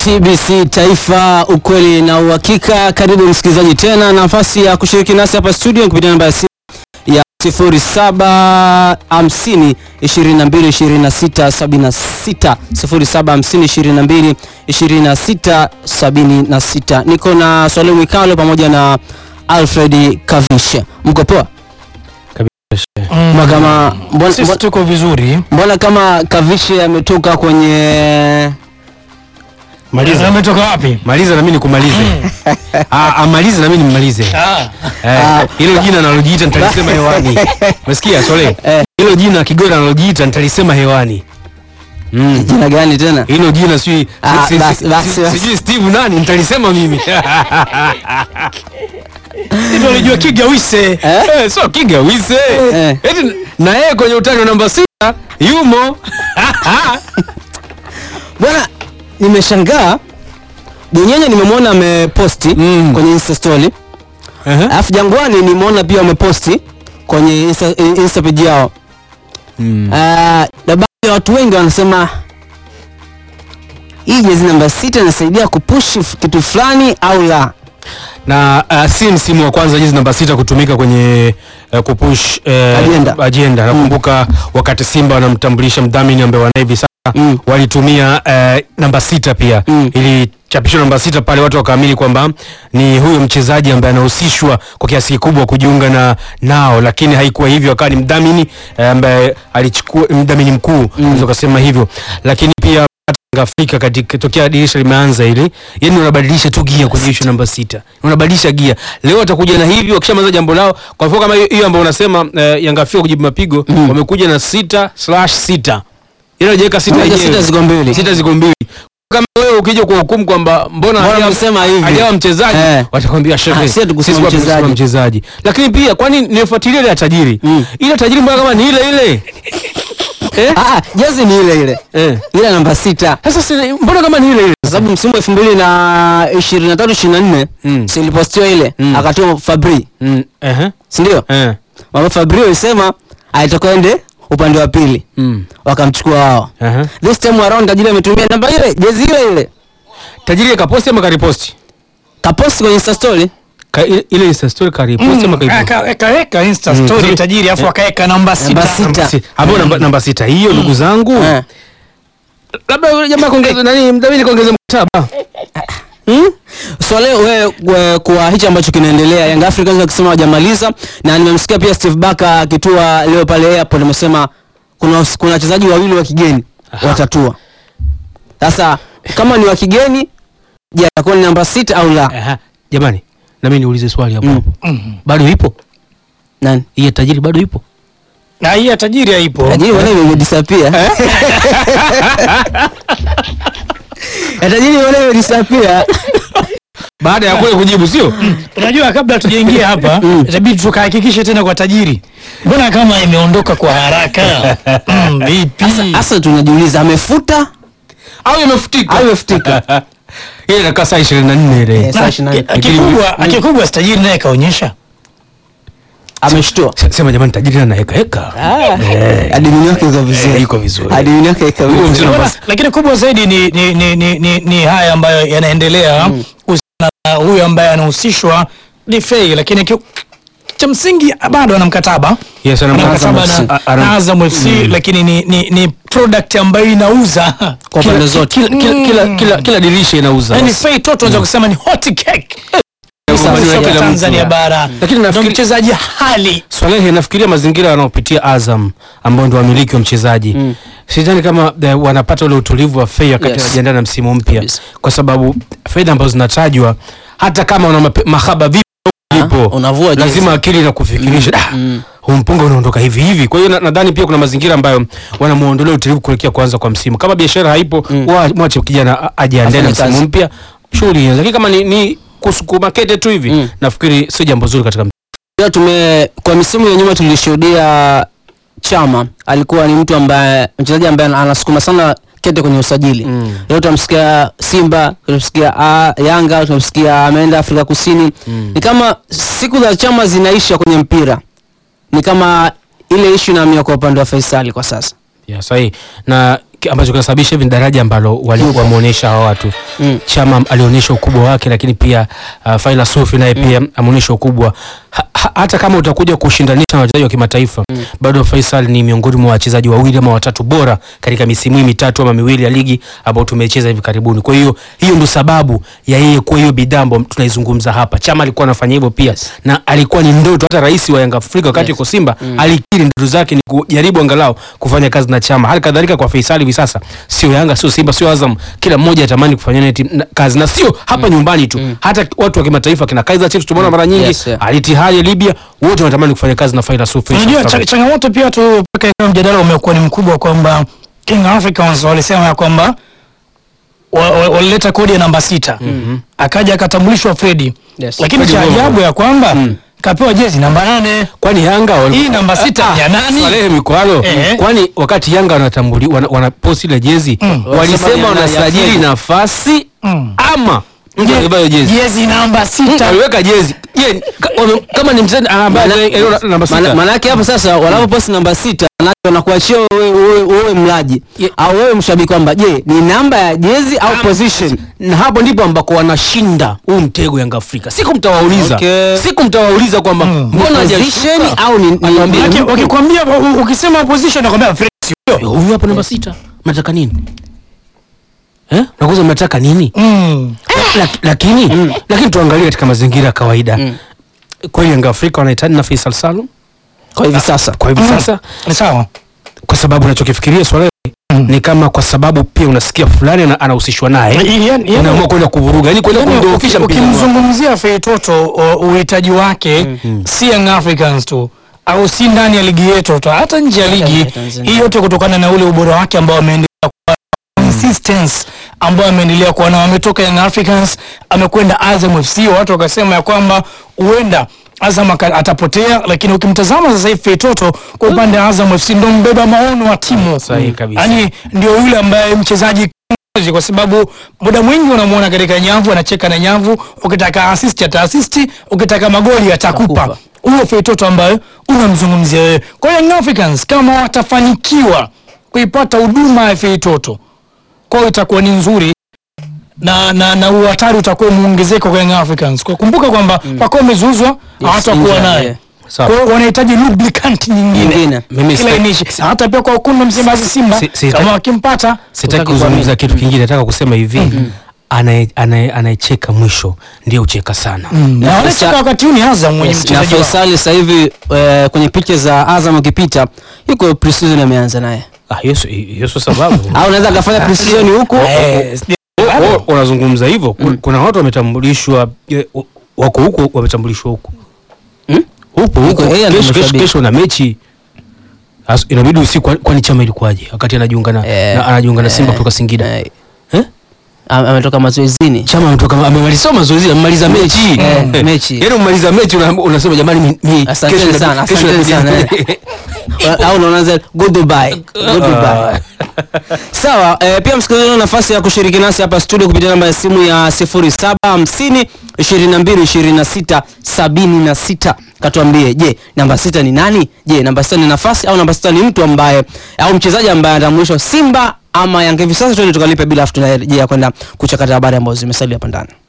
TBC Taifa, ukweli na uhakika. Karibu msikilizaji tena, nafasi ya kushiriki nasi hapa studio kupitia namba ya simu ya 0750 22 26 76 0750 22 26 76. Niko na Swale Mwikalo pamoja na Alfred Kavishe. Mko poa? Mbona kama mbona, Sisi mbona, tuko vizuri. mbona kama Kavishe ametoka kwenye Maliza. Ametoka wapi? Maliza na mimi nikumalize. Ah, amalize na mimi nimalize. Ah, Eh, hilo jina analojiita nitalisema hewani. Umesikia Sole? Eh. Hilo jina Kigora analojiita nitalisema hewani. Mm. jina gani tena? Hilo jina si Ah, si- si- basi, si- basi, si- basi. sijui Steve nani nitalisema mimi. ndio alijua Kigawise. Eh, so Kiga wise. Eh. Eti na yeye kwenye utani wa namba sita yumo. Bwana, nimeshangaa Bunyenye nimemwona ameposti Mm. kwenye Insta story. Aha. Alafu Jangwani nimeona pia wameposti kwenye Insta, Insta page yao. Mm. Ah, na baadhi ya watu wengi wanasema hii jezi namba sita inasaidia kupush f- kitu fulani au la. na uh, si msimu wa kwanza jezi namba sita kutumika kwenye uh, kupush uh, Agenda. agenda. Nakumbuka wakati Simba wanamtambulisha mdhamini ambaye wana hivi sasa Mm. walitumia uh, namba sita pia Mm. ili chapishwa namba sita pale, watu wakaamini kwamba ni huyo mchezaji ambaye anahusishwa kwa kiasi kikubwa kujiunga na nao, lakini haikuwa hivyo, akawa ni mdhamini eh, ambaye alichukua mdhamini mkuu unaweza kusema hivyo, lakini pia hata Afrika katika tokea dirisha limeanza hili, yani unabadilisha tu gia kwenye issue namba sita, unabadilisha gia. Leo watakuja na hivi, wakishamaliza jambo lao, kwa mfano kama hiyo hiyo ambayo unasema eh, Yanga Afrika kujibu mapigo Mm. wamekuja na sita slash sita, ile hajaweka sita Moja yenyewe. sita ziko mbili. sita ziko mbili. Kama wewe ukija kwa hukumu kwamba mbona Mbona hajawa- msema hivi? hajawa mchezaji Eh. watakwambia Ah, shehe, si hatukusema sisi kwa mchezaji. tumesema mchezaji. Lakini pia kwani nifuatilie ile ya tajiri Mm. ile tajiri mbona kama ni ile ile eh? Ah, ah, jezi ni ile ile. Eh. Ile namba sita. Sasa si- mbona kama ni ile ile Kwa sababu msimu wa 2023 24 Mm. si ilipostiwa ile Mm. akatoa Fabri, Mm, ehe, si ndio? eh, Mama Fabri alisema alitoka ende upande wa pili. mm, wakamchukua wao. ehe. This time around tajiri ametumia namba ile jezi ile ile tajiri kaposti ama kariposti kaposti kwenye Insta story. Ka, ile ile Insta story kariposti ama kariposti Akaweka Insta Mm. story Zuri. tajiri afu akaweka namba Namba sita. sita. Si- hapo namba, namba sita hiyo ndugu zangu Eh. labda yule jamaa kuongeza nani mdhamini kuongeza mkataba Hmm? So leo we, we, kwa hichi ambacho kinaendelea Young Africans wakisema hawajamaliza na nimemsikia pia Steve Barker akitua leo pale airport amesema kuna kuna wachezaji wawili wa kigeni watatua. Sasa kama ni wa kigeni je, atakuwa ni namba sita au la? Aha, jamani na mimi niulize swali hapo Mm. hapo Mhm. bado ipo Nani? hii ya tajiri bado ipo Na hii ya tajiri haipo. Tajiri wale imedisappear. Ya tajiri wale imedisappear. baada ya kule kujibu sio Unajua kabla hatujaingia hapa itabidi tukahakikishe tena kwa tajiri. Mbona kama imeondoka kwa haraka? Mm, vipi? Sasa tunajiuliza amefuta au imefutika au imefutika? ile inakaa saa 24 ile Eh, saa ishirini na nne. Akikubwa, akikubwa si tajiri naye kaonyesha. Ameshtua. Se- sema jamani tajiri anaweka heka Adimini yake iko vizuri. Eh, iko vizuri. Adimini yake iko Huyo vizuri. mzee Bwana, basi. lakini kubwa zaidi ni, ni, ni, ni, ni, ni haya ambayo yanaendelea kuhusiana na huyu ambaye anahusishwa ni Fei, lakini ki, cha msingi bado ana mkataba Yes, ana Ana mkataba mkataba na- na, ana- na Azam FC lakini ni, ni, ni product ambayo inauza Kwa Kila- pande zote. kila- kila- kila- kila- kila dirisha inauza yani basi. Fei Toto unaweza kusema ni hot cake Sawa, Soka kila la mtu. Tanzania bara Lakini ndo nafikiri- mchezaji hali Swalehe, nafikiria mazingira wanaopitia Azam ambao ndio wamiliki wa mchezaji Mm. sidhani kama eh, wanapata ule utulivu wa fei wakati Yes. wanajiandaa na msimu mpya, Kabisa. kwa sababu fedha ambazo zinatajwa hata kama una mape- mahaba vipi ipo unavua jezi. lazima akili na kufikirisha "Ah, Mm. huu mpunga unaondoka hivi hivi. Kwa hiyo na- nadhani pia kuna mazingira ambayo wanamuondolea utulivu kuelekea kuanza kwa msimu. Kama biashara haipo, Mm. wa- mwache kijana a- ajiandae na Afanye msimu kazi. mpya, shughuli ianze. Lakini kama ni, ni kusukuma kete tu hivi, Mm. nafikiri sio jambo zuri katika Pia tume kwa misimu ya nyuma tulishuhudia Chama alikuwa ni mtu ambaye mchezaji ambaye anasukuma sana kete kwenye usajili. Mm. Leo tutamsikia Simba, tutamsikia ah, Yanga, tutamsikia ameenda Afrika Kusini. Mm. Ni kama siku za Chama zinaisha kwenye mpira. Ni kama ile issue inahamia kwa upande wa Faisali kwa sasa. ya sahihi na ki- ambacho kinasababisha hivi ni daraja ambalo walikuwa wameonyesha hawa watu Mm. Chama alionyesha ukubwa wake, lakini pia uh, Faila Sufi naye pia ameonyesha ukubwa ha, ha, hata kama utakuja kushindanisha na wachezaji wa kimataifa bado Faisal ni miongoni mwa wachezaji wawili ama watatu bora katika misimu hii mitatu ama miwili ya ligi ambao tumecheza hivi karibuni. Kwa hiyo hiyo ndio sababu ya yeye kuwa hiyo bidhaa ambayo tunaizungumza hapa. Chama alikuwa anafanya hivyo pia na alikuwa ni ndoto, hata rais wa Yanga Afrika wakati Yes. yuko Simba alikiri ndoto zake ni kujaribu angalau kufanya kazi na Chama. Hali kadhalika kwa Faisal hivi sasa, sio Yanga, sio Simba, sio Azam, kila mmoja atamani kufanya naye tim- na- kazi na sio hapa nyumbani tu, hata watu wa kimataifa kina Kaizer Chiefs tumeona mara nyingi, Yes, yeah. Al Ittihad ya Libya, wote wanatamani kufanya kazi na Faisal Sufi. Unajua cha- changamoto pia tu mpaka ikawa mjadala umekuwa ni mkubwa kwamba King Africans walisema ya kwamba wa- wa- walileta kodi ya namba sita akaja akatambulishwa Fredi Yes. lakini Fredi cha Mbongo. ajabu ya kwamba kapewa jezi namba nane Kwani Yanga wali- Hii namba sita ni ya nani? Swalehe Mikwalo. Eh. Kwani wakati Yanga wanatambuli wana, wana post ile jezi Wanasema walisema ni ya- ya wanasajili Fredi. nafasi Mm. ama mtu angebeba hiyo jezi jezi namba sita waliweka jezi Je, ka- wame- kama ni mchezaji ambaye Maana- ana- namba Maana- sita Maanake hapo sasa wanapoposti namba sita maanake wanakuachia wewe wewe- wewe mlaji Ye- au wewe mshabiki kwamba je ni namba ya jezi au position na hapo ndipo ambako wanashinda huu mtego Yanga Afrika. Siku mtawauliza Okay. siku mtawauliza kwamba Mm. mbona position hajashuka? au ni, ni, Anawaambia, ni, Waki- wakikwambia u- ukisema position nakwambia Fredi sio Eh, huyu hapa namba sita mnataka nini eh? nakuza mnataka nini Mm. Lak- lakini lakini tuangalie katika mazingira ya kawaida kweli Yanga Afrika wanahitaji na Faisal Salum kwa hivi sasa kwa hivi Mm. sasa Ni sawa kwa sababu unachokifikiria swala ni kama kwa sababu pia unasikia fulani ana- anahusishwa naye Yaani- yaani- unaamua kwenda kuvuruga yani kwenda Yaani, kudhoofisha uki- mpira wao. ukimzungumzia Feitoto o- uhitaji wake si Young Africans tu au si ndani ya ligi yetu tu hata nje ya ligi ya Tanzania. hii yote kutokana na ule ubora wake ambao ameendelea kuwa consistency ambao ameendelea kuwa nao ametoka Young Africans amekwenda Azam FC watu wakasema ya kwamba huenda Azam aka- atapotea lakini ukimtazama sasa hivi Feitoto kwa upande wa Azam FC ndo mbeba maono wa timu Sahihi kabisa. yani ndio yule ambaye mchezaji kiongozi, kwa sababu muda mwingi unamwona katika nyavu anacheka na nyavu ukitaka assist ata assist ukitaka magoli atakupa Atakupa. huyo Feitoto ambaye unamzungumzia wewe kwa hiyo Young Africans kama watafanikiwa kuipata huduma ya Feitoto kwa hiyo itakuwa ni nzuri na na na uhatari utakuwa umeongezeka kwa Young Africans kwa kumbuka kwamba mm. Pacome amezuuzwa hawatakuwa injured, naye yeah. Sawa. kwa hiyo wanahitaji lubricant nyingine Nyingine. Mimi kila sita- inishi hata pia kwa ukundu Msimbazi Simba Si- si- kama wakimpata sitaki Utaki kuzungumza kitu kingine nataka kusema hivi anaye- anaye- anayecheka mwisho ndio ucheka sana Mm, na Na wanacheka Faisal- wakati huu ni Azam mwenye Yes, na mchezaji wao. Faisal sasa hivi eh, kwenye picha za Azam ukipita yuko pre-season ameanza naye ah, hiyo sio- hiyo sio sababu au unaweza akafanya pre-season huko Eh, sija- Wa- wa- unazungumza hivyo ku- kuna watu wametambulishwa eh, wa- wako huko wametambulishwa huko Hmm? huko huko Yuko yeye kesho ndio kesho mshabiki. kesho na mechi As- inabidi usiku kwani- kwani chama ilikuwaje wakati anajiunga na, Eh, na anajiunga na Simba eh, kutoka Singida eh, eh? am- ametoka mazoezini chama ametoka amemaliza mazoezi amemaliza mechi Eh, mechi. yaani umaliza mechi una- unasema jamani mi- mi- Asanteni kesho sana, inabidi- kesho asanteni inabidi- sana, au unaanza goodbye goodbye sawa eh, pia msikilizaji una nafasi ya kushiriki nasi hapa studio kupitia namba ya simu ya 0750 22 26 76 katuambie je namba sita ni nani je namba sita ni nafasi au namba sita ni mtu ambaye au mchezaji ambaye anatambulishwa simba ama yanga hivi sasa tuende tukalipe bila afu tunarejea kwenda kuchakata habari ambazo zimesalia hapa ndani